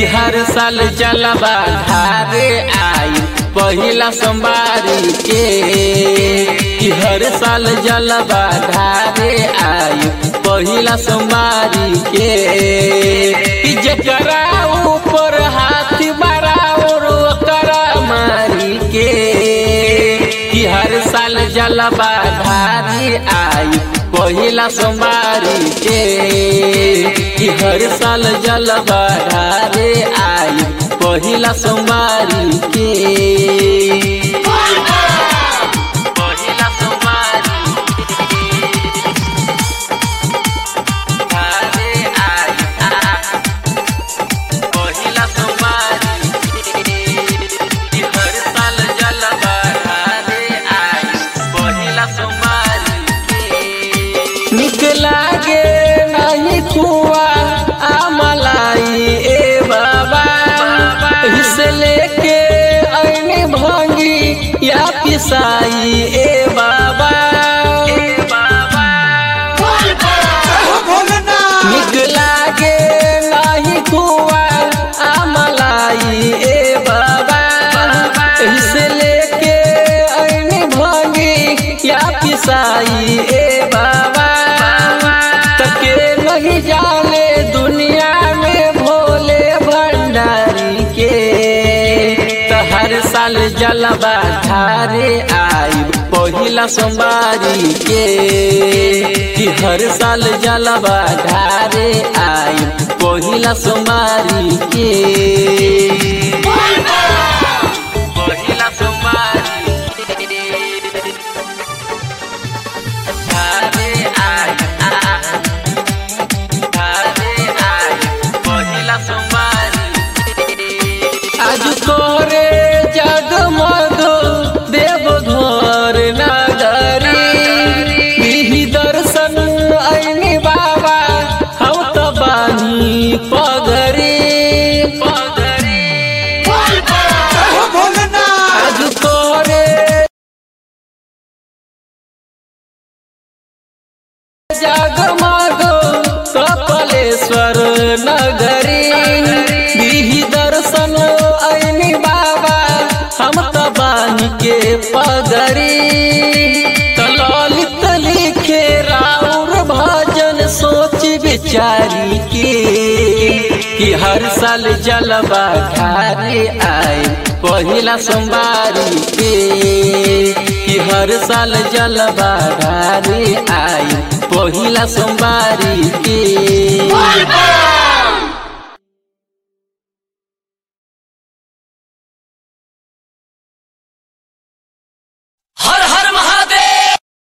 हर साल जलवा धारे आई पहिला सोमवारी के कि हर साल जलवा धारे आई पहिला सोमवारी के कि जकरा ऊपर हाथ बराबर ओकरा मारी के कि हर साल जलवा धारी आई पहिला सोमवारी के कि हर साल जलवा धारे आई पहिला सोमवारी के पहिला सोमवारी धारे आई पहिला सोमवारी कि हर साल जलवा धारे आई पहिला सोमवारी निक लागे नहीं कुआ आमलाई ए बाबा हिस्से लेके ऐने भांगी या पिसाई ए बाबा निक लागे नहीं कुआ आमलाई ए बाबा हिस्से लेके ऐने भांगी या पिसाई ए बाबा तके नहीं जाने दुनिया में भोले भंडारी के तो हर साल जलवा धारे आई पहिला सोमवारी के कि हर साल जलवा धारे आई पहिला सोमवारी के पहिला सोमवारी धारे आई धारे आई पहिला सोमवारी आज तोरे जगमग देव घर नगरी बिही दर्शन ऐनी बाबा हम तो बानी पगरी आज तोरे जगमग कपलेश्वर नगरी बिही दर्शन ऐनी बाबा हम तो बानी के पगरी तो ललित लिखे राउर भजन सोच विचारी के कि हर साल जलवा धारे आए पहिला सोमवारी के कि हर साल जलवा धारे आए पहिला सोमवारी के